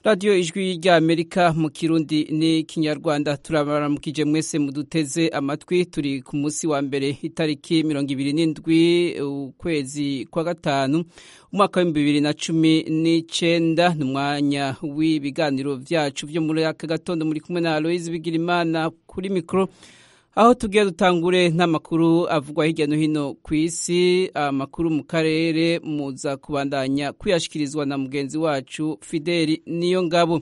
radiyo ijwi ry'amerika mu kirundi n'ikinyarwanda turabaramukije mwese muduteze amatwi turi ku munsi wa mbere itariki mirongo ibiri n'indwi ukwezi kwa gatanu umwaka w'ibihumbi bibiri na cumi n'icenda ni umwanya w'ibiganiro vyacu vyo muri aka gatondo muri kumwe na aloise bigirimana kuri mikoro aho tugiye dutangure n'amakuru avugwa hirya no hino ku isi amakuru mu karere muza kubandanya kuyashikirizwa na mugenzi wacu fideli niyo ngabo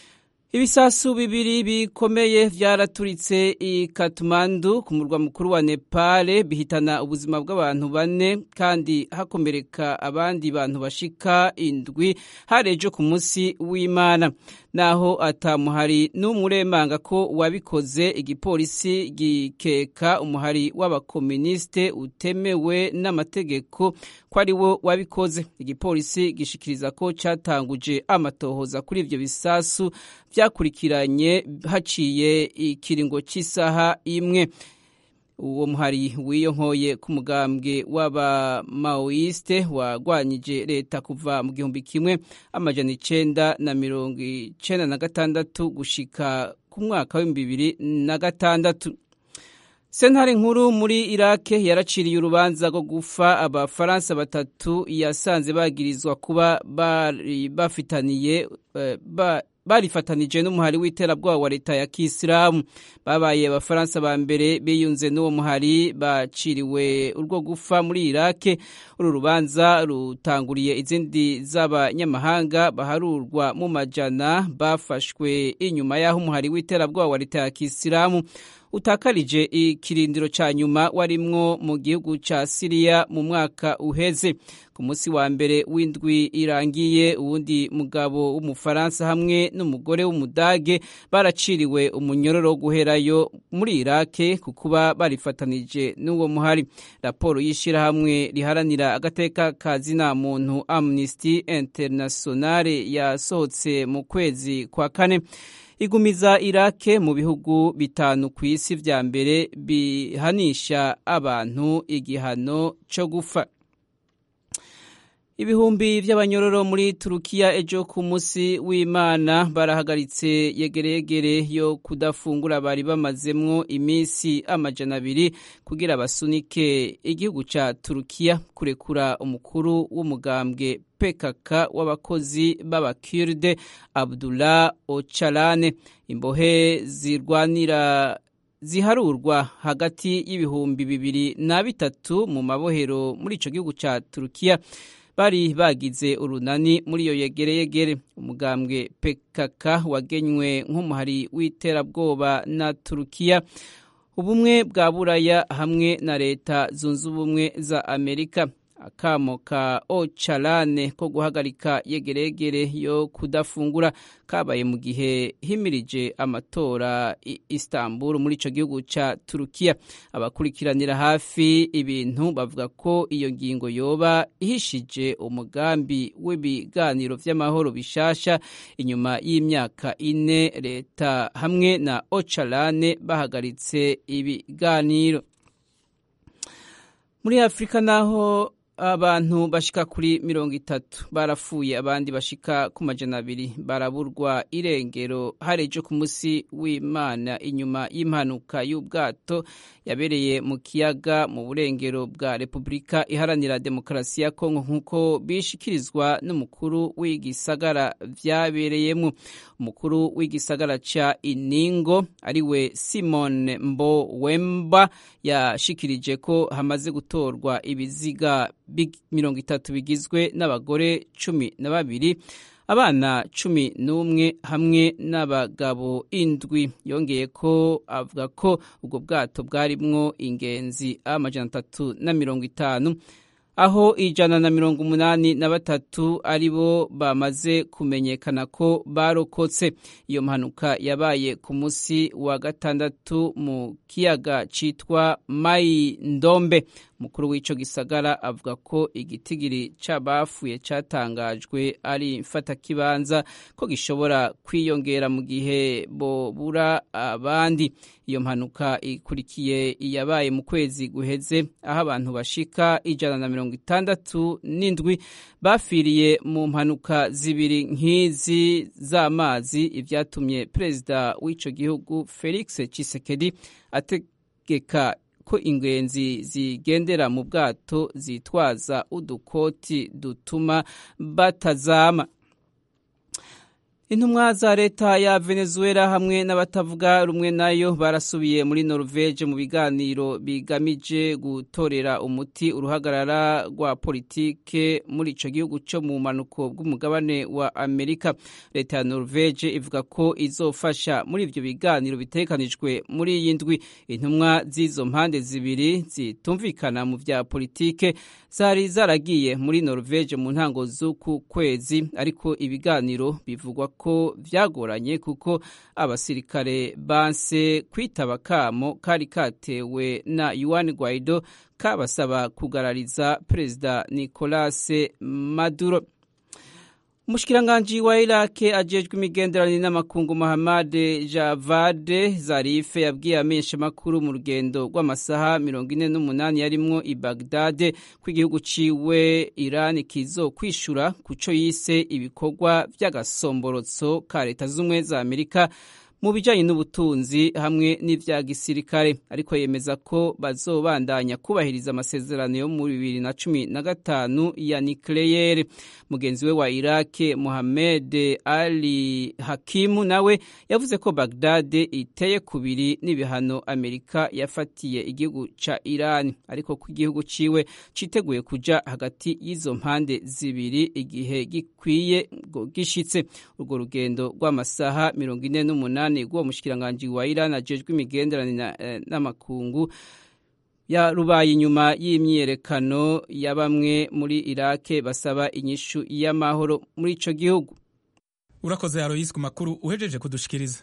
ibisasu bibiri bikomeye vyaraturitse i Kathmandu ku murwa mukuru wa Nepal bihitana ubuzima bw'abantu bane kandi hakomereka abandi bantu bashika indwi harejo ku munsi w'Imana naho atamuhari n'umuremanga ko wabikoze igipolisi gikeka umuhari w'abakomuniste utemewe n'amategeko ko ari wo wabikoze igipolisi gishikiriza ko catanguje amatohoza kuri ivyo bisasu vyakurikiranye haciye ikiringo cy'isaha imwe uwo muhari wiyonkoye ku mugambwe w'abamaoiste wagwanyije leta kuva mu gihumbi kimwe amajana icenda na mirongo icenda na gatandatu gushika ku mwaka w'ibihumbi bibiri na gatandatu sentare nkuru muri irake yaraciriye urubanza rwo gufa abafaransa batatu yasanze bagirizwa kuba bari bafitaniye ba barifatanije n'umuhari w'iterabwoba wa leta ya kisilamu babaye abafaransa ba mbere biyunze n'uwo muhari baciriwe urwo gufa muri irake uru rubanza rutanguriye izindi z'abanyamahanga baharurwa mu majana bafashwe inyuma y'aho umuhari w'iterabwoba wa leta ya kisilamu utakarije ikirindiro ca nyuma warimwo mu gihugu ca Siriya mu mwaka uheze ku munsi wa mbere w'indwi irangiye uwundi mugabo w'umufaransa hamwe n'umugore w'umudage baraciriwe umunyororo wo guherayo muri Irake ku kuba barifatanije n'uwo muhari raporo y'ishirahamwe riharanira agateka ka zina muntu Amnesty International yasohotse mu kwezi kwa kane igumiza irake mu bihugu bitanu ku isi vya mbere bihanisha abantu igihano co gufa ibihumbi vy'abanyororo muri turukiya ejo ku munsi w'imana barahagaritse yegereyegere yo kudafungura bari bamazemwo iminsi amajana abiri kugira basunike igihugu ca turukiya kurekura umukuru w'umugambwe PKK w'abakozi b'abakirde Abdullah Ocalane imbohe zirwanira ziharurwa hagati y'ibihumbi bibiri na bitatu mu mabohero muri ico gihugu ca Turukiya bari bagize urunani muri iyo yegereyegere umugambwe PKK wagenywe nk'umuhari w'iterabwoba na Turukiya ubumwe bwa buraya hamwe na leta zunze ubumwe za Amerika akamo ka Ocalane ko guhagarika yegeregere yo kudafungura kabaye mu gihe himirije amatora i Istanbul muri ico gihugu ca Turukiya abakurikiranira hafi ibintu bavuga ko iyo ngingo yoba ihishije umugambi w'ibiganiro vy'amahoro bishasha inyuma y'imyaka ine leta hamwe na Ocalane bahagaritse ibiganiro muri Afrika naho abantu bashika kuri mirongo itatu barapfuye abandi bashika ku majana abiri baraburwa irengero harejo ku munsi w'imana inyuma y'impanuka y'ubwato yabereye mu kiyaga mu burengero bwa repubulika iharanira demokarasi ya kongo nk'uko bishikirizwa n'umukuru w'igisagara vyabereyemo umukuru w'igisagara ca iningo ariwe simon mbo wemba yashikirije ko hamaze gutorwa ibiziga mirongo itatu bigizwe n'abagore cumi na babiri abana cumi n'umwe hamwe n'abagabo indwi yongeye ko avuga ko ubwo bwato bwarimwo ingenzi amajana atatu na mirongo itanu aho ijana na mirongo umunani na batatu ari bo bamaze kumenyekana ko barokotse iyo mpanuka yabaye ku munsi wa gatandatu mu kiyaga citwa mayi ndombe umukuru w'ico gisagara avuga ko igitigiri c'abafuye catangajwe ari mfatakibanza ko gishobora kwiyongera mu gihe bobura abandi iyo mpanuka ikurikiye iyabaye mu kwezi guheze aho abantu bashika ijana na mirongo itandatu n'indwi bafiriye mu mpanuka zibiri nk'izi z'amazi ivyatumye perezida w'ico gihugu felix tshisekedi ategeka ko ingenzi zigendera mu bwato zitwaza udukoti dutuma batazama intumwa za leta ya venezuela hamwe n'abatavuga rumwe nayo barasubiye muri norvege mu biganiro bigamije gutorera umuti uruhagarara rwa politike muri ico gihugu co mu manuko bw'umugabane wa amerika leta ya norvege ivuga ko izofasha muri ivyo biganiro bitekanijwe muri iyi ndwi intumwa z'izo mpande zibiri zitumvikana mu vya politike zari zaragiye muri norvege mu ntango z'uku kwezi ariko ibiganiro bivugwa ko vyagoranye kuko abasirikare banse kwitaba kamo kari katewe na Juan Guaido kabasaba kugarariza perezida Nicolas Maduro Umushikiranganji wa Irake ajejwe imigenderanire n'amakungu Mohamed Javad Zarif yabwiye amenyesha makuru mu rugendo rw'amasaha 48 yarimwo i Baghdad ko igihugu ciwe Iran kizo kwishura kuco yise ibikorwa vy'agasomborotso ka leta z'umwe za Amerika mu bijanye n'ubutunzi hamwe n'ivya gisirikare ariko yemeza ko bazobandanya kubahiriza amasezerano yo mu bibiri na cumi na gatanu ya nucleaire mugenzi we wa Iraq Mohamed Ali Hakimu nawe yavuze ko Baghdad iteye kubiri n'ibihano Amerika yafatiye igihugu ca Iran ariko ko igihugu ciwe citeguye kuja hagati y'izo mpande zibiri igihe gikwiye gishitse urwo rugendo rw'amasaha mirongo ine n'umunani rw'uwo mushikiranganji wa Iran ajejwe imigenderanire n'amakungu ya rubaye inyuma y'imyiyerekano ya bamwe muri Irake basaba inyishu y'amahoro muri ico gihugu urakoze Alois ku makuru uhejeje kudushikiriza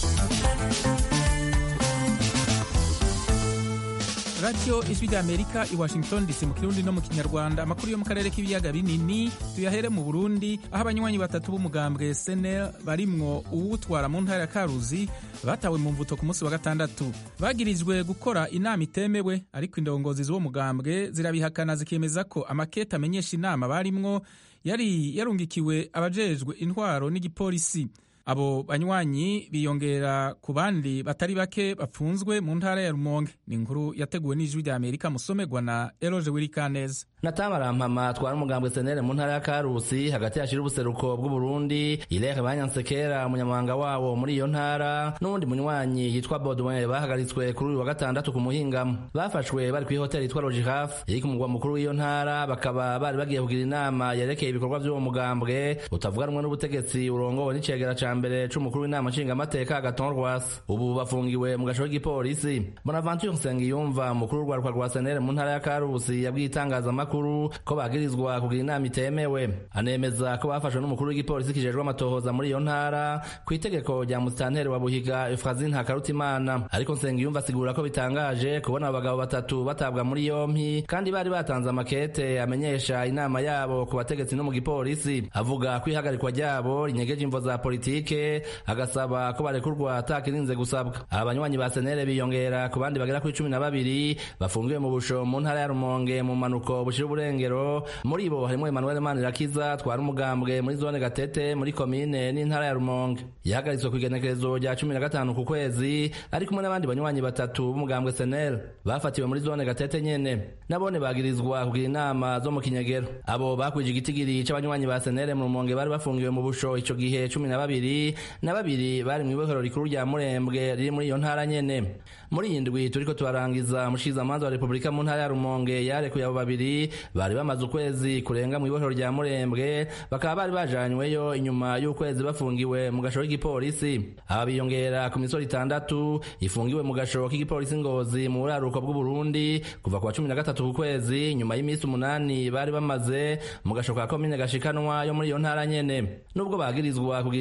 radiyo ijwi rya amerika i washington dc mu kirundi no mu kinyarwanda amakuru yo mu karere k'ibiyaga binini tuyahere mu burundi aho abanywanyi batatu b'umugambwe senel barimwo uwutwara mu ntara ya karuzi batawe mu mvuto ku munsi wa gatandatu bagirijwe gukora inama itemewe ariko indongozi z'uwo mugambwe zirabihakana zikemeza ko amakete amenyesha inama barimwo yari yarungikiwe abajejwe intwaro n'igipolisi abo banywanyi biyongera ku bandi batari bake bapfunzwe mu ntara ya rumonge ni inkuru yateguwe n'ijwi rya amerika musomerwa na eroje wirikaneza natama atwara umugambwe senere mu ntara ya karusi hagati hashira ubuseruko bw'uburundi ireke banyansekera umunyamabanga wawo muri iyo ntara n'uwundi munywanyi yitwa bodwin bahagaritswe kuri uyu wa gatandatu ku muhingamo bafashwe bari kuri hoteli yitwa logihaf iri ku mugwa mukuru w'iyo ntara bakaba bari bagiye kugira inama yerekeye ibikorwa by'uwo mugambwe utavuga rumwe n'ubutegetsi urongowe n'icegera ca mbere c'umukuru w'inama nshingamateka agaton rwasa ubu bafungiwe mu gasho k'igipolisi bonaventure nsengiyumva umukuru w'urwaruka rwa senere mu ntara ya karusi yabwiye itangazamakuru ko bagirizwa kugira inama itemewe anemeza ko bafashwe n'umukuru w'igipolisi kijejwe amatohoza muri iyo ntara ku itegeko rya musitanteri wa buhiga efrazin hakarutimana ariko nsengiyumva asigura ko bitangaje kubona abagabo batatu batabwa muri yompi kandi bari batanze amakete amenyesha inama yabo ku bategetsi no mu gipolisi avuga ko ihagarikwa ryabo rinyegeje imvo za politike agasaba ko barekurwa atakirinze gusabwa aba banywanyi ba senere biyongera ku bandi bagera kuri cumi na babiri bafungiwe mu busho mu ntara ya rumonge mu manuko bushira uburengero muri bo harimo emmanuel manirakiza twara umugambwe muri zone gatete muri komine n'intara ya rumonge yahagaritswe ku igenekerezo rya cumi na gatanu ku kwezi ari kumwe n'abandi banywanyi batatu b'umugambwe senere bafatiwe muri zone gatete nyene nabone bagirizwa kugira inama zo mu kinyegero abo bakwije igitigiri c'abanywanyi ba senere mu rumonge bari bafungiwe mu busho ico gihe cumi na babiri na babiri bari mu ibohero rikuru rya murembwe riri muri iyo ntara nyene muri iyi ndwi turiko turarangiza umushikizamanza wa repubulika mu ntara ya rumonge yarekuye abo babiri bari bamaze ukwezi kurenga mu ibohero rya murembwe bakaba bari bajanyweyo inyuma y'ukwezi bafungiwe mu gasho k'igipolisi aba biyongera ku misoro itandatu ifungiwe mu gasho k'igipolisi ngozi mu buraruko bw'uburundi kuva ku wa cumi na gatatu ku kwezi nyuma y'iminsi umunani bari bamaze mu gasho ka komine gashikanwa yo muri iyo ntara nyene nubwo bagirizwa kugira inama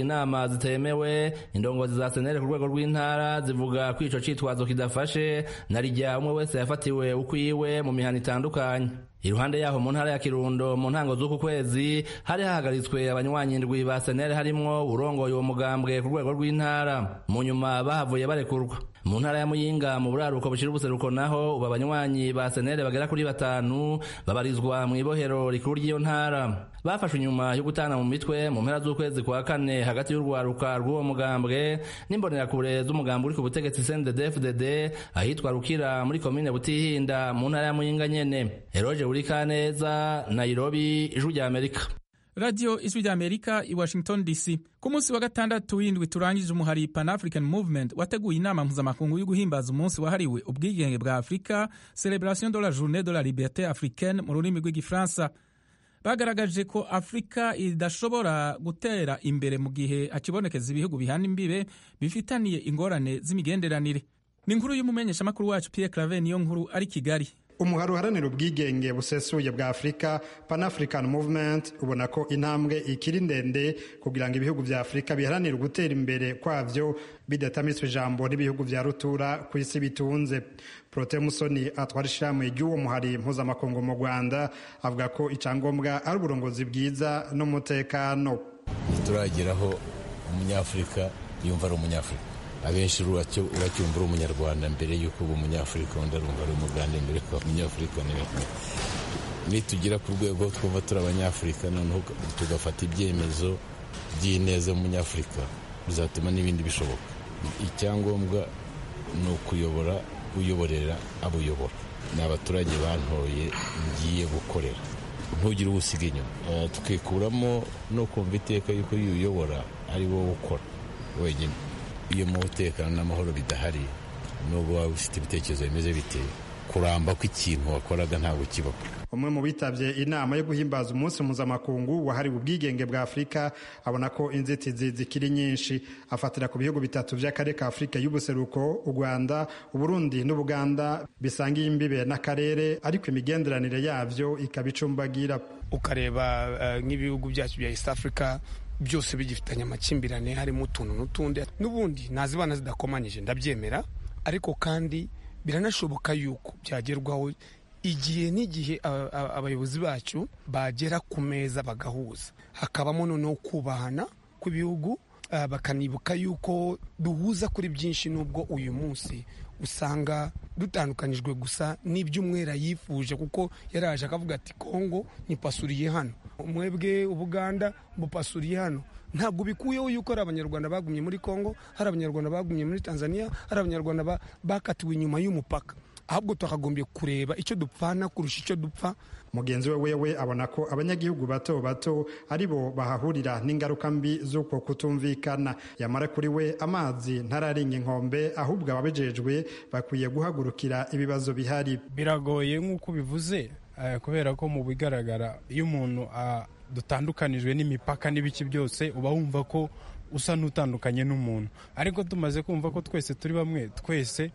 inama zitemewe indongozi za senere ku rwego rw'intara zivuga ko ico citwazo kidafashe na rijya umwe wese yafatiwe ukwiwe mu mihana itandukanye iruhande yaho mu ntara ya kirundo mu ntango z'uku kwezi hari hahagaritswe abanywanyi indwi ba senere harimwo urongoye uwo mugambwe ku rwego rw'intara mu nyuma bahavuye barekurwa mu ntara ya muyinga mu buraruko bushira ubuseruko naho ubu abanywanyi ba senere bagera kuri batanu babarizwa mu ibohero rikuru ry'iyo ntara bafashwe inyuma yo gutana mu mitwe mu mpera z'ukwezi kwa kane hagati y'urwaruka rw'uwo mugambwe n'imbonerakure z'umugambi uri ku butegetsi CNDD-FDD ahitwa Rukira muri komine Butihinda mu ntara ya Muyinga nyene Eroje Urikaneza Nairobi ijwi rya Amerika radiyo ijwi rya amerika i washington dc ku munsi wa gatandatu w'indwi turangije umuhari pan african movement wateguye inama mpuzamakungu yo guhimbaza umunsi wahariwe ubwigenge bwa afurika celebration de la journée de la liberté africaine mu rurimi rw'igifaransa bagaragaje ko afurika idashobora gutera imbere mu gihe hakibonekeza ibihugu bihana imbibe bifitaniye ingorane z'imigenderanire ni inkuru y'umumenyeshamakuru wacu pierre clave niyo nkuru ari kigali umuhari uharanira ubwigenge busesuye bwa afurika pan african movement ubona ko intambwe ikiri ndende kugira ngo ibihugu vya afurika biharanire gutera imbere kwavyo bidatamiswe ijambo n'ibihugu vya rutura ku isi bitunze prote musoni atwara ishirahamwe ry'uwo muhari mpuzamakungu mu rwanda avuga ko icyangombwa ari uburongozi bwiza n'umutekano turageraho umunyafurika yumva ari umunyafurika abenshi uracyumva uri umunyarwanda mbere y'uko uba umunyafurika undi arumva ari umugande mbere ko umunyafurika nitugera ku rwego twumva turi abanyafurika noneho tugafata ibyemezo by'ineza umunyafurika bizatuma n'ibindi bishoboka icyangombwa ni ukuyobora uyoborera abo uyobora ni abaturage bantoye ngiye gukorera ntugire uwo usiga inyuma tukikuramo no kumva iteka y'uko iyo uyobora ari wowe ukora wenyine iyo mu mutekano n'amahoro bidahari nubwo waba ufite ibitekerezo bimeze biteye kuramba kw'ikintu wakoraga ntabwo kibaho umwe mu bitabye inama yo guhimbaza umunsi mpuzamakungu wahariwe ubwigenge bwa afurika abona ko inzitizi zikiri nyinshi afatira ku bihugu bitatu by'akarere ka afurika y'ubuseruko u rwanda uburundi n'ubuganda bisangiye imbibe n'akarere ariko imigenderanire yabyo ikaba icumbagira ukareba nk'ibihugu byacu bya east africa byose bigifitanye amakimbirane harimo utuntu n'utundi n'ubundi nazibana zidakomanyije ndabyemera ariko kandi biranashoboka yuko byagerwaho igihe n'igihe abayobozi bacu bagera ku meza bagahuza hakabamo noneho kubahana kw'ibihugu bakanibuka yuko duhuza kuri byinshi n'ubwo uyu munsi usanga dutandukanijwe gusa n'iby'umwera yifuje kuko yaraje akavuga ati kongo nipasuriye hano mwebwe ubuganda bupasuriye hano ntabwo bikuyeho yuko hari abanyarwanda bagumye muri kongo hari abanyarwanda bagumye muri tanzania hari abanyarwanda bakatiwe inyuma y'umupaka ahubwo twakagombye kureba icyo dupfana kurusha icyo dupfa mugenzi we wewe abona ko abanyagihugu bato bato ari bo bahahurira n'ingaruka mbi z'uko kutumvikana yamara kuri we amazi ntararenga inkombe ahubwo ababijejwe bakwiye guhagurukira ibibazo bihari biragoye nk'uko bivuze kubera ko mu bigaragara iyo umuntu dutandukanijwe n'imipaka n'ibiki byose uba wumva ko usa n'utandukanye n'umuntu ariko tumaze kumva ko twese turi bamwe twese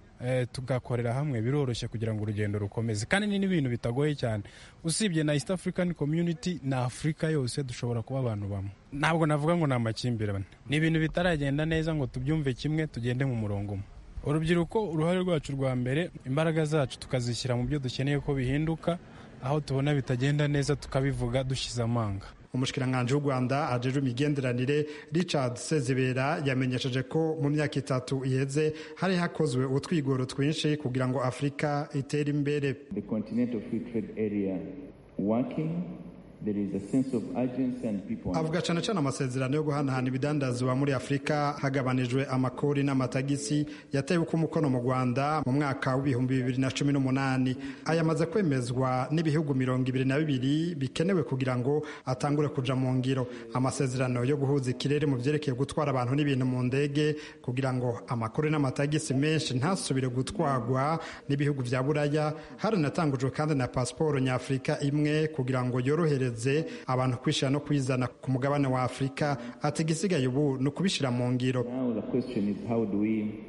tugakorera hamwe biroroshye kugira ngo urugendo rukomeze kandi ni n'ibintu bitagoye cyane usibye na east african community na afurika yose dushobora kuba abantu bamwe ntabwo navuga ngo ni amakimbirane ni ibintu bitaragenda neza ngo tubyumve kimwe tugende mu murongo umwe urubyiruko uruhare rwacu rwa mbere imbaraga zacu tukazishyira mu byo dukeneye ko bihinduka aho tubona bitagenda neza tukabivuga dushyize amanga umushikiranganji w'u rwanda ajejwe imigenderanire richard sezibera yamenyesheje ko mu myaka itatu iheze hari hakozwe utwigoro twinshi kugira ngo afurika itere imbere avuga cyane cyane amasezerano yo guhanahana ibidandazwa muri afurika hagabanijwe amakori n'amatagisi yatewe uko umukono mu rwanda mu mwaka w'ibihumbi bibiri na cumi n'umunani aya amaze kwemezwa n'ibihugu mirongo ibiri na bibiri bikenewe kugira ngo atangure kuja mu ngiro amasezerano yo guhuza ikirere mu byerekeye gutwara abantu n'ibintu mu ndege kugira ngo amakori n'amatagisi menshi ntasubire gutwarwa n'ibihugu vya buraya haranatangujwe kandi na pasiporo nyafurika imwe kugira ngo yorohereze abantu kwishyira no kwizana ku mugabane wa afurika ati igisigaye ubu ni ukubishyira mu ngiro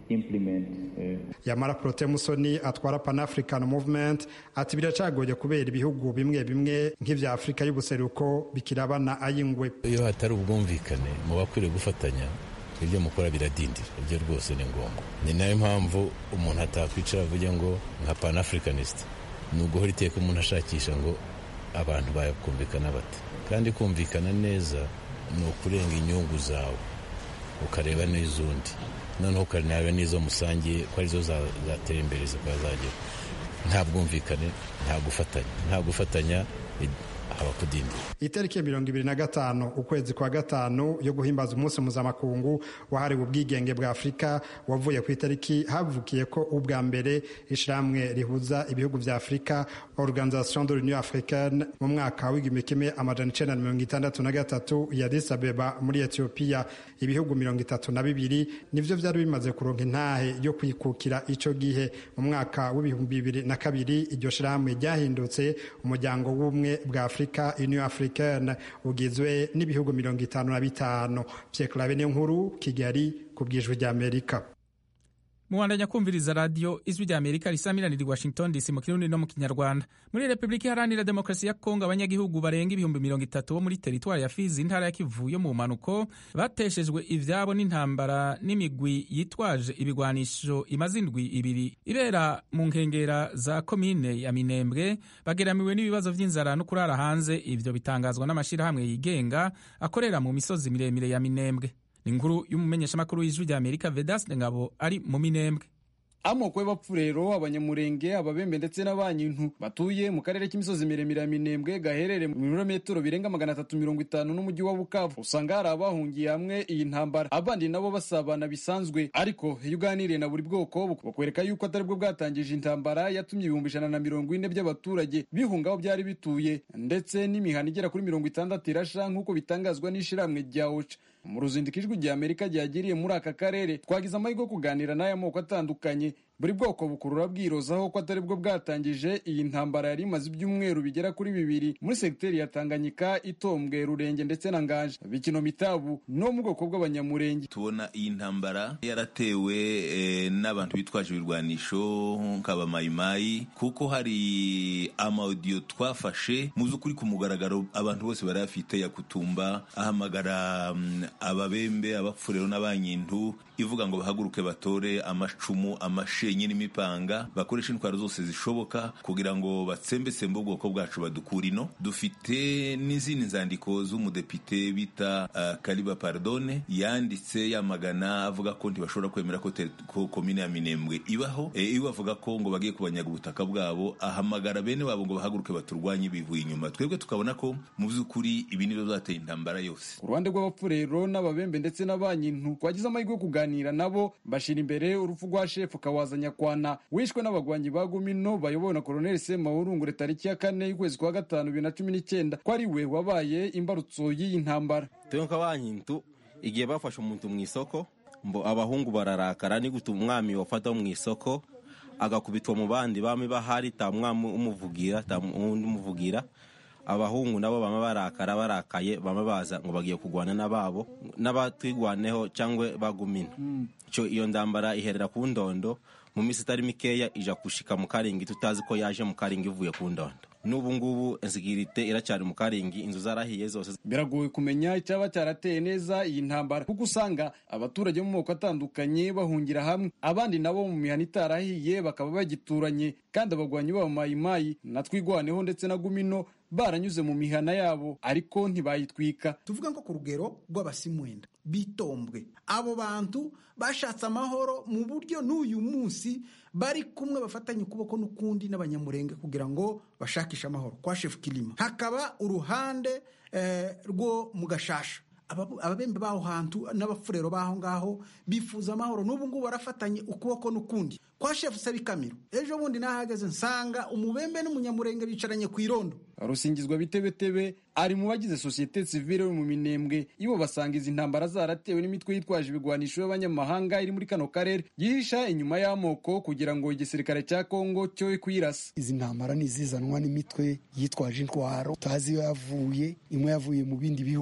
yamara prote musoni atwara pan african movement ati biracagoye kubera ibihugu bimwe bimwe nk'ivya afurika y'ubuseruko bikirabana ayingwe iyo hatari ubwumvikane mu bakwiriye gufatanya ibyo mukora biradindira ibyo rwose ni ngombwa ni nayo mpamvu umuntu atakwicara avuge ngo nka pan africanist ni uguhora iteka umuntu ashakisha ngo abantu bakumvikana bate kandi kumvikana neza ni ukurenga inyungu zawe ukareba n'iz'undi noneho ukareba n'izo musangiye ko arizo zatera imbere zikaba zagera nta bwumvikane nta gufatanya nta gufatanya haba kudindira itariki ya mirongo ibiri na gatanu ukwezi kwa gatanu yo guhimbaza umunsi mpuzamakungu wahariwe ubwigenge bwa afurika wavuye ku itariki havukiye ko ubwa mbere ishyirahamwe rihuza ibihugu bya afurika organisation de l'union africaine mu mwaka w'igihumbi kimwe amajana icenda na mirongo itandatu na gatatu ya Addis Abeba muri etiyopiya ibihugu mirongo itatu na bibiri nivyo vyari bimaze kuronka intahe yo kwikukira ico gihe mu mwaka w'ibihumbi bibiri na kabiri iryo shirahamwe ryahindutse umuryango w'ubumwe bwa afurika union africaine ugizwe n'ibihugu mirongo itanu na bitanu pyeklabe niyo nkuru kigali ku bwijwi ry'amerika mubandanya kumviriza radiyo ijwi rya amerika risamiraniye washington dc mu kirundi no mu kinyarwanda muri repubulika iharanira demokarasi ya kongo abanyagihugu barenga ibihumbi mirongo itatu bo muri teritwari ya fizi intara ya kivu yo mu mpanuko bateshejwe ivyabo n'intambara n'imigwi yitwaje ibigwanisho imaze indwi ibiri ibera mu nkengera za komine ya minembwe bageramiwe n'ibibazo vy'inzara no kurara hanze ivyo bitangazwa n'amashirahamwe yigenga akorera mu misozi miremire ya minembwe ni inkuru y'umumenyeshamakuru w'ijwi rya amerika vedaste ngabo ari mu minembwe amoko y'abapfurero abanyamurenge ababembe ndetse n'abanyintu batuye mu karere k'imisozi miremire ya minembwe gaherereye mu birometero birenga magana atatu mirongo itanu n'umujyi wa bukavu usanga hari abahungiye hamwe iyi ntambara abandi nabo basabana bisanzwe ariko iyo uganiriye na buri bwoko bakwereka yuko atari bwo bwatangije intambara yatumye ibihumbi ijana na mirongo ine by'abaturage bihunga aho byari bituye ndetse n'imihana igera kuri mirongo itandatu irasha nk'uko bitangazwa n'ishyirahamwe rya oca mu ruzinduko ijwi rya amerika ryagiriye muri aka karere twagize amahirwe yo kuganira n'aya moko atandukanye buri bwoko bukurura bwirozaho ko atari bwo bwatangije iyi ntambara yari imaze ibyumweru bigera kuri bibiri muri segiteri ya tanganyika itombwe rurenge ndetse na nganje bikino mitabu no mu bwoko bw'abanyamurenge tubona iyi ntambara yaratewe eh, n'abantu bitwaje ibirwanisho nk'abamayimayi kuko hari amaudiyo twafashe mu by'ukuri ku mugaragaro abantu bose bari bafite ya kutumba ahamagara um, ababembe abapfurero n'abanyintu ivuga ngo bahaguruke batore amacumu amashenyi n'imipanga bakoresha intwaro zose zishoboka kugira ngo batsembetsembe ubwoko bwacu badukura ino dufite n'izindi nzandiko z'umudepite bita uh, kariba pardone yanditse yamagana avuga ko ntibashobora kwemera ko, ko komine ya minembwe ibaho e, iwe avuga ko ngo bagiye kubanyaga ubutaka bwabo ahamagara bene wabo ngo bahaguruke baturwanye bivuye inyuma twebwe tukabona ko mu by'ukuri ibi nibyo byateye intambara yose ku ruhande rw'abapfurero n'ababembe ndetse n'abanyintu twagize amahirwe yo kuganira nabo bashira imbere urupfu rwa shefu kawaza nyakwana wishwe n'abagwanyi ba gumino bayobowe na koloneli semahurungure tariki ya kane y'ukwezi kwa gatanu bibiri na cumi n'icyenda ko ari we wabaye imbarutso y'iyi ntambara twebwe nk'abanyintu igihe bafashe umuntu mu isoko mbo abahungu bararakara ni gutuma umwami wafata mu isoko agakubitwa mu bandi bami bahari ta mwami umuvugira ta undi umuvugira abahungu nabo bama barakara barakaye bama baza ngo bagiye kurwana n'ababo n'abatwigwaneho cyangwa bagumina cyo iyo ndambara iherera ku ndondo mu minsi itari mikeya ija gushika mu karingi tutazi ko yaje mu karingi ivuye ku ndondo n'ubu ngubu insigirite iracyari mu karingi inzu zarahiye zose biragoye kumenya icyaba cyarateye neza iyi ntambara kuko usanga abaturage mu moko atandukanye bahungira hamwe abandi nabo mu mihana itarahiye bakaba bagituranye kandi abagwanyi b'abamayimayi na twigwaneho ndetse na gumino baranyuze mu mihana yabo ariko ntibayitwika tuvuga ngo ku rugero rw'abasimwenda bitombwe abo bantu bashatse amahoro mu buryo n'uyu munsi bari kumwe bafatanye ukuboko n'ukundi n'abanyamurenge kugira ngo bashakishe amahoro kwa shefu kirima hakaba uruhande eh, rwo mu gashasha ababembe b'aho hantu n'abafurero b'aho ngaho bifuza amahoro n'ubu ngubu barafatanye ukuboko n'ukundi kwa shefu sabikamiro ejo bundi nahageze nsanga umubembe n'umunyamurenge bicaranye ku irondo rusingizwa bitebetebe ari mu bagize sosiyete sivile yo mu minembwe ibo basanga izi ntambara zaratewe n'imitwe yitwaje ibigwanisho y'abanyamahanga iri muri kano karere yihisha inyuma y'amoko kugira ngo igisirikare cya kongo cyo kwirasa izi ntambara ni izizanwa n'imitwe yitwaje intwaro tutazi iyo yavuye imwe yavuye mu bindi bihugu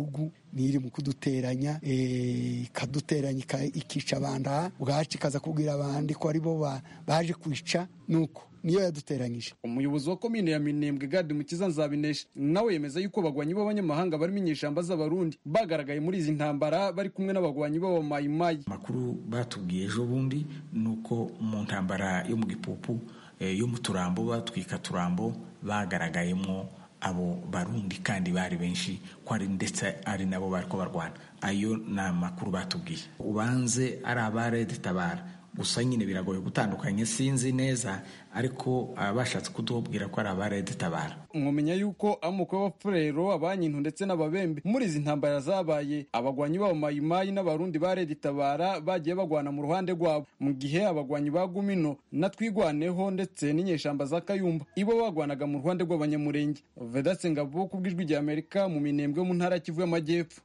niri mu kuduteranya ikaduteranya ikica abantu bwacu ikaza kubwira abandi ko ari bo baje kwica nuko niyo yaduteranyije umuyobozi wa komine ya minembwe gadi mukiza nzabinesha nawe yemeza yuko abagwanyi b'abanyamahanga barimo inyeshamba z'abarundi bagaragaye muri izi ntambara bari kumwe n'abagwanyi b'abamayimayi amakuru batubwiye ejo bundi ni uko mu ntambara yo mu gipupu yo mu turambo batwika turambo bagaragayemo abo barundi kandi bari benshi ko ari ndetse ari nabo bari ko barwana ayo ni amakuru batubwiye ubanze ari abarede tabara gusa nyine biragoye gutandukanya sinzi neza ariko bashatse kutubwira ko ari abarede tabara mwamenya yuko amoko y'abafurero abanyintu ndetse n'ababembe muri izi ntambara zabaye abagwanyi b'abamayimayi n'abarundi ba redi tabara bagiye bagwana mu ruhande rwabo mu gihe abagwanyi ba gumino na twigwaneho ndetse n'inyeshamba za kayumba ibo bagwanaga mu ruhande rw'abanyamurenge vedatse ngabo ku bw'ijwi rya amerika mu minembwe mu ntara ya kivu y'amajyepfo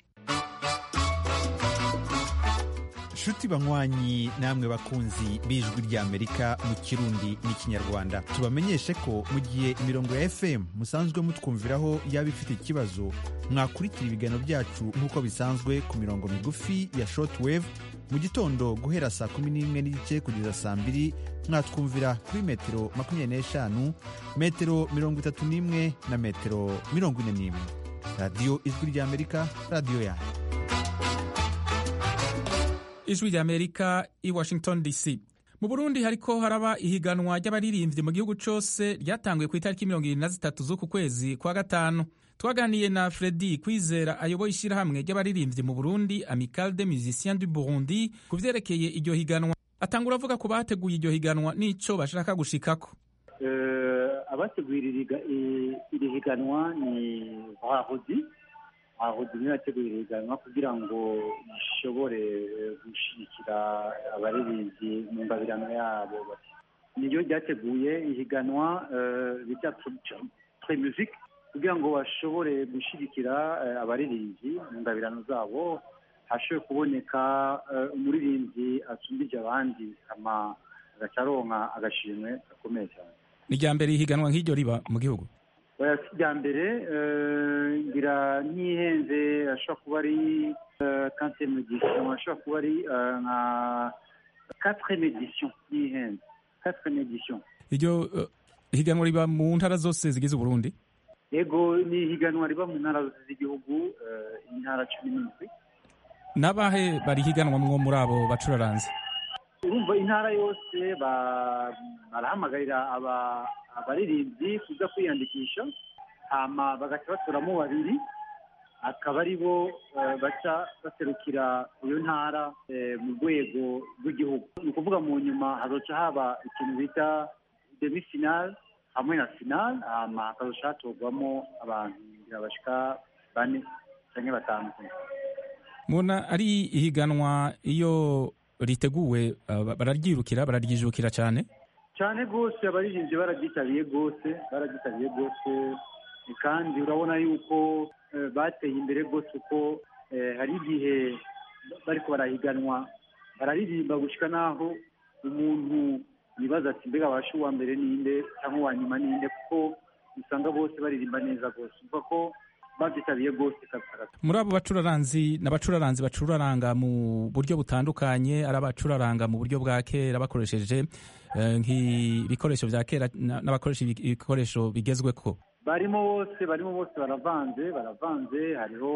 nshuti banywanyi namwe bakunzi b'ijwi ry'amerika mu kirundi n'ikinyarwanda tubamenyeshe ko mu gihe imirongo ya fm musanzwe mutwumviraho yaba ifite ikibazo mwakurikira ibiganiro byacu nk'uko bisanzwe ku mirongo migufi ya shortwave mu gitondo guhera saa kumi n'imwe n'igice kugeza saa mbiri mwatwumvira kuri metero makumyabiri n'eshanu metero mirongo itatu n'imwe na metero mirongo ine n'imwe radiyo ijwi ry'amerika radiyo yanyu ijwi ry'amerika i washington dc mu burundi hariko haraba ihiganwa ry'abaririmbyi mu gihugu cose ryatanguye ku itariki mirongo irindwi na zitatu z'uku kwezi kwa gatanu twaganiye na fredi kwizera ayoboye ishyirahamwe ry'abaririmbyi mu burundi amical de musiciens du burundi ku vyerekeye iryo higanwa atangura avuga ku bateguye iryo higanwa n'ico bashaka gushikako abateguye iri higanwa ni bahozi abahozi niyo yateguye iri higanwa kugira ngo ishobore gushyigikira abaririmbyi mu ngabirano yabo niyo ryateguye ihiganwa bita tre musique kugira ngo bashobore gushyigikira abaririmbyi mu ngabirano zabo hashobore kuboneka umuririmbyi asumbije abandi ama agaca aronka agashimwe gakomeye cyane ni irya mbere ihiganwa nk'iryo riba mu gihugu rya mbere ngira ntihenze ashobora kuba ari kanseri medisiyo ashobora kuba ari nka katire medisiyo ntihenze katire medisiyo iryo higanwa riba mu ntara zose zigize uburundi yego ni ihiganwa riba mu ntara zose z'igihugu intara cumi n'indwi n'abahe bari higanwa mwo muri abo bacuraranze urumva intara yose barahamagarira abaririmbyi kuza kwiyandikisha hama bagaca batoramo babiri akaba ari bo baca baserukira iyo ntara mu rwego rw'igihugu ni ukuvuga mu nyuma hazoca haba ikintu bita demi finale hamwe na finale hama hakazoca hatorwamo abantu bashika bane cyangwa batanu mubona ari ihiganwa iyo riteguwe bararyirukira bararyijukira cyane cyane rwose abaririmbyi bararyitabiriye rwose bararyitabiriye rwose kandi urabona yuko bateye imbere rwose uko hari igihe bariko barahiganwa bararirimba gushyika n'aho umuntu yibaza ati mbega abasha uwa mbere ninde cyangwa uwa nyuma ninde kuko usanga bose baririmba neza rwose uvuga ko babyitabiriye rwose muri abo bacuraranzi n'abacuraranzi bacuraranga mu buryo butandukanye ari abacuraranga mu buryo bwa kera bakoresheje nk'ibikoresho bya kera n'abakoresha ibikoresho bigezweho barimo bose barimo bose baravanze baravanze hariho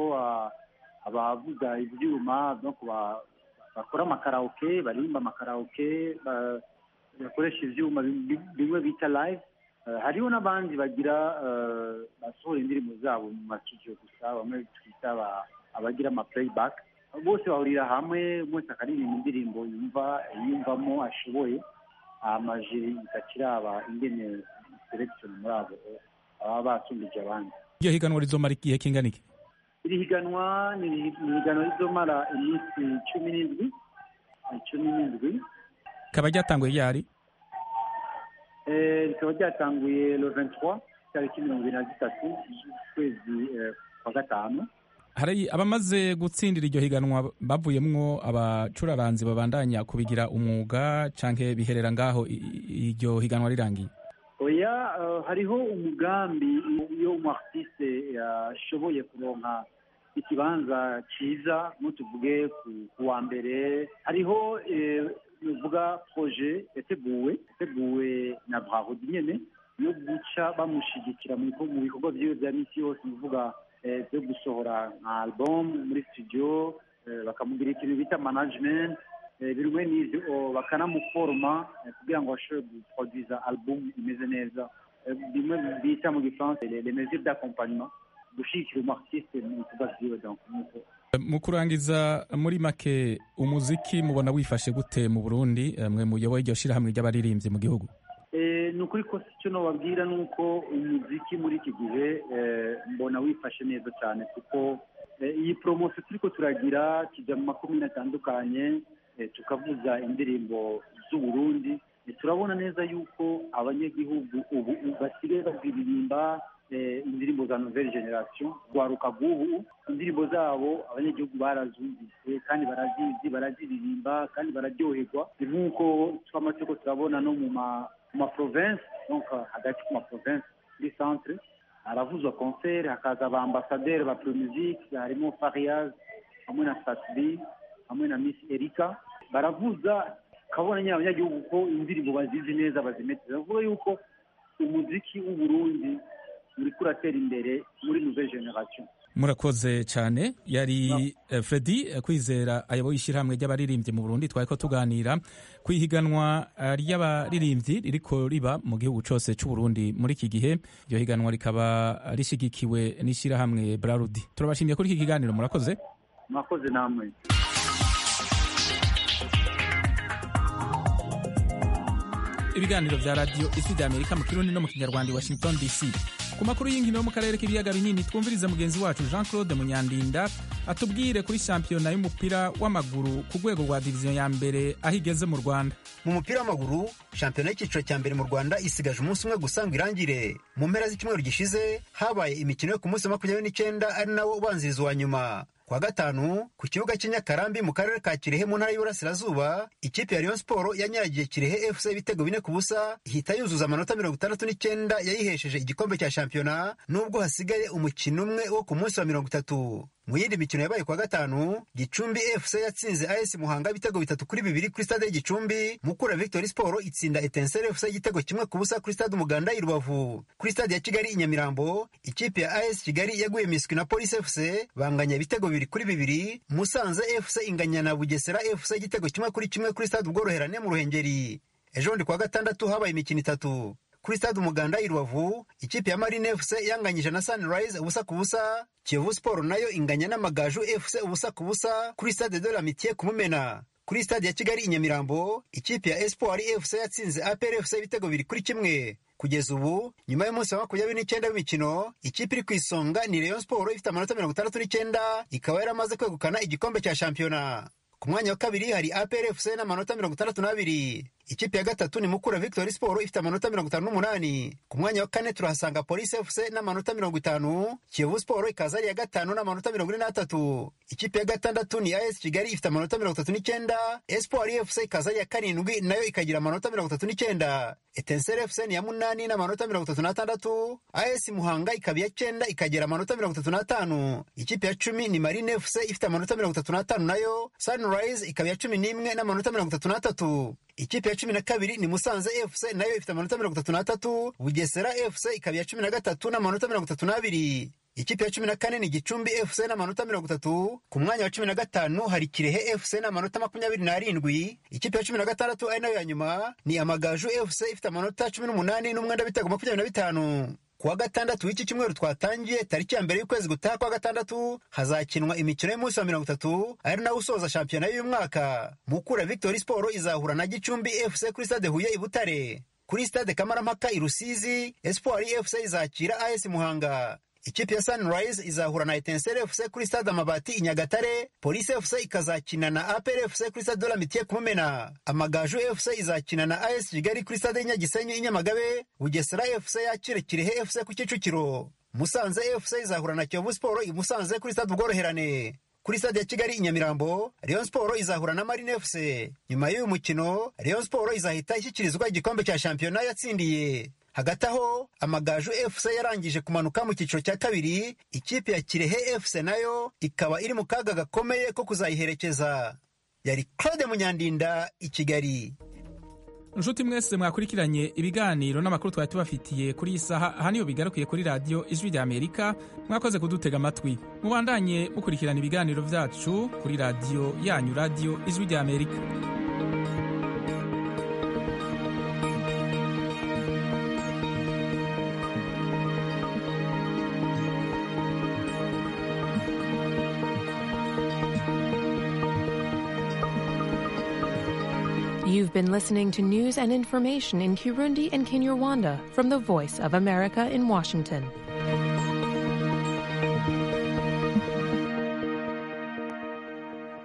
abavuga ibyuma bakora amakaraoke baririmba amakaraoke bakoresha ibyuma bimwe bita live hariho n'abandi bagira basohora indirimbo zabo mu masitudiyo gusa bamwe twita abagira ama playback bose bahurira hamwe bose akaririmba indirimbo yumva yiyumvamo ashoboye amajiri igakiraba ingene selection muri abo baba basumbije abandi iryo higanwa rizomara igihe kingana iki iri higanwa ni higanwa rizomara iminsi cumi n'indwi cumi n'indwi rikaba ryatanguye ryari rikaba ryatanguye le 23 tariki mirongo ibiri na zitatu z'ukwezi kwa gatanu hari abamaze gutsindira iryo higanwa bavuyemwo abacuraranzi babandanya kubigira umwuga canke biherera ngaho iryo higanwa rirangiye oya hariho umugambi iyo umu artiste yashoboye kuronka ikibanza cyiza tuvuge ku wa mbere hariho nuvuga proje yateguwe yateguwe na brahodi nyene yo guca bamushyigikira mu bikorwa byiwe bya misi yose nuvuga byo gusohora nka album muri studio bakamugira ikintu bita management bimwe n'ibyo bakanamuforoma kugira ngo bashobore guproduza album imeze neza bimwe bita mu gifaransa les mesures d'accompagnement gushyigikira umartiste mu bikorwa byiwe donc mu kurangiza muri make umuziki mubona wifashe gute mu burundi mwe muyoboye iryo shyirahamwe ry'abaririmbyi mu gihugu ni ukuri ko icyo nababwira ni uko umuziki muri iki gihe mbona wifashe neza cyane kuko iyi poromosiyo turi ko turagira kijya mu makomine atandukanye tukavuza indirimbo z'uburundi turabona neza yuko abanyagihugu ubu basigaye baziririmba indirimbo za nouvelle generation rwaruka rw'ubu indirimbo zabo abanyagihugu barazumvise kandi barazizi baraziririmba kandi bararyoherwa ni nk'uko twamaze ko turabona no mu ma province donc hagati ku ma province kuri centre haravuzwa concert hakaza ba ambassadeur ba pro musique harimo fariaz hamwe na satbi hamwe na miss erika baravuza kabona nyine abanyagihugu ko indirimbo bazizi neza bazimeteza bavuga yuko umuziki w'uburundi uriko uratera imbere muri nouvelle generation murakoze cyane yari fredi kwizera ayoboye ishyirahamwe ry'abaririmbyi mu burundi twari ko tuganira ku ihiganwa ry'abaririmbyi ririko riba mu gihugu cyose cy'uburundi muri iki gihe iryo higanwa rikaba rishyigikiwe n'ishyirahamwe brarudi turabashimiye kuri iki kiganiro murakoze murakoze namwe ibiganiro bya radiyo ijwi rya amerika mu kirundi no mu kinyarwanda i washington dc ku makuru y'inkino yo mu karere k'ibiyaga binini twumvirize mugenzi wacu jean claude munyandinda atubwire kuri shampiyona y'umupira w'amaguru ku rwego rwa diviziyo ya mbere aho igeze mu rwanda mu mupira w'amaguru shampiyona y'icyiciro cya mbere mu rwanda isigaje umunsi umwe gusa ngo irangire mu mpera z'icyumweru gishize habaye imikino yo ku munsi wa makumyabiri n'icyenda ari nawo ubanziriza uwa nyuma kwa gatanu ku kibuga cy'inyakarambi mu karere ka kirehe mu ntara y'uburasirazuba ikipe ya rayon siporo yanyagiye kirehe fc ibitego bine ku busa ihita yuzuza amanota mirongo itandatu n'icyenda yayihesheje igikombe cya shampiyona nubwo hasigaye umukino umwe wo ku munsi wa mirongo itatu mu yindi mikino yabaye kwa gatanu gicumbi fc yatsinze as muhanga ibitego bitatu kuri bibiri kuri stade y'igicumbi mukura victory sport itsinda etensere fc igitego kimwe ku busa kuri stade umuganda i rubavu kuri stade ya kigali i nyamirambo ikipe ya as kigali yaguye miswi na police fc banganya ibitego bibiri kuri bibiri musanze fc inganya na bugesera fc igitego kimwe kuri kimwe kuri stade ubworoherane mu ruhengeri ejo bundi kwa gatandatu habaye imikino itatu kuri stade umuganda i rubavu ikipe ya marine fc yanganyije na sunrise ubusa ku busa kiyovu sport nayo inganya n'amagaju fc ubusa ku busa kuri stade de l'amitié ku mumena kuri stade ya kigali i nyamirambo ikipe ya espoir fc yatsinze apr fc ibitego biri kuri kimwe kugeza ubu nyuma y'umunsi wa makumyabiri n'icyenda w'imikino ikipe iri ku isonga ni rayon sport ifite amanota mirongo itandatu n'icyenda ikaba yaramaze kwegukana igikombe cya shampiyona ku mwanya wa kabiri hari apr fc n'amanota mirongo itandatu n'abiri ikipe ya gatatu ni mukura victory sport ifite amanota mirongo itanu n'umunani ku mwanya wa kane turahasanga police fc n'amanota mirongo itanu kiyovu sport ikaza ari iya gatanu n'amanota mirongo ine n'atatu ikipe ya gatandatu ni as kigali ifite amanota mirongo itatu n'icyenda espoir fc ikaza ari iya karindwi nayo ikagira amanota mirongo itatu n'icyenda etensere fc ni iya munani n'amanota mirongo itatu n'atandatu as muhanga ikaba iya cyenda ikagera amanota mirongo itatu n'atanu ikipe ya cumi ni marine fc ifite amanota mirongo itatu n'atanu nayo sunrise ikaba iya cumi n'imwe n'amanota mirongo itatu n'atatu ikipe ya cumi na kabiri ni musanze fc nayo ifite amanota mirongo itatu n'atatu bugesera fc ikaba iya cumi na gatatu n'amanota mirongo itatu n'abiri ikipe ya cumi na kane ni gicumbi fc n'amanota mirongo itatu ku mwanya wa cumi na gatanu hari kirehe fc n'amanota makumyabiri n'arindwi ikipe ya cumi na gatandatu ari nayo ya nyuma ni amagaju fc ifite amanota cumi n'umunani n'umwenda w'ibitego makumyabiri na bitanu kuwa gatandatu w'iki cyumweru twatangiye tariki ya mbere y'ukwezi gutaha kwa gatandatu hazakinwa imikino y'umunsi wa mirongo itatu ari nawo usoza shampiyona y'uyu mwaka mukura victory sport izahura na gicumbi fc kuri stade huye i butare kuri stade kamarampaka i rusizi espoir fc izakira as muhanga ikipe ya sunrise izahura na etensere fc kuri stade amabati i nyagatare polisi fc ikazakina na apr fc kuri stade de l'amitié ku mumena amagaju fc izakina na as kigali kuri stade y'inyagisenyi i nyamagabe bugesera fc yakire kirehe fc ku kicukiro musanze fc izahura na kiyovu sport i musanze kuri stade ubworoherane kuri stade ya kigali i nyamirambo rayon sport izahura na marine fc nyuma y'uyu mukino rayon sport izahita ishyikirizwa igikombe cya shampiyona yatsindiye hagati aho amagaju fc yarangije kumanuka mu cyiciro cya kabiri ikipe ya kirehe fc nayo ikaba iri mu kaga gakomeye ko kuzayiherekeza yari claude munyandinda i kigali inshuti mwese mwakurikiranye ibiganiro n'amakuru twari tubafitiye kuri iyi saha aha niyo bigarukiye kuri radiyo ijwi rya amerika mwakoze kudutega amatwi mubandanye mukurikirana ibiganiro byacu kuri radiyo yanyu radiyo ijwi rya amerika You've been listening to news and information in Kirundi and Kinyarwanda from the Voice of America in Washington.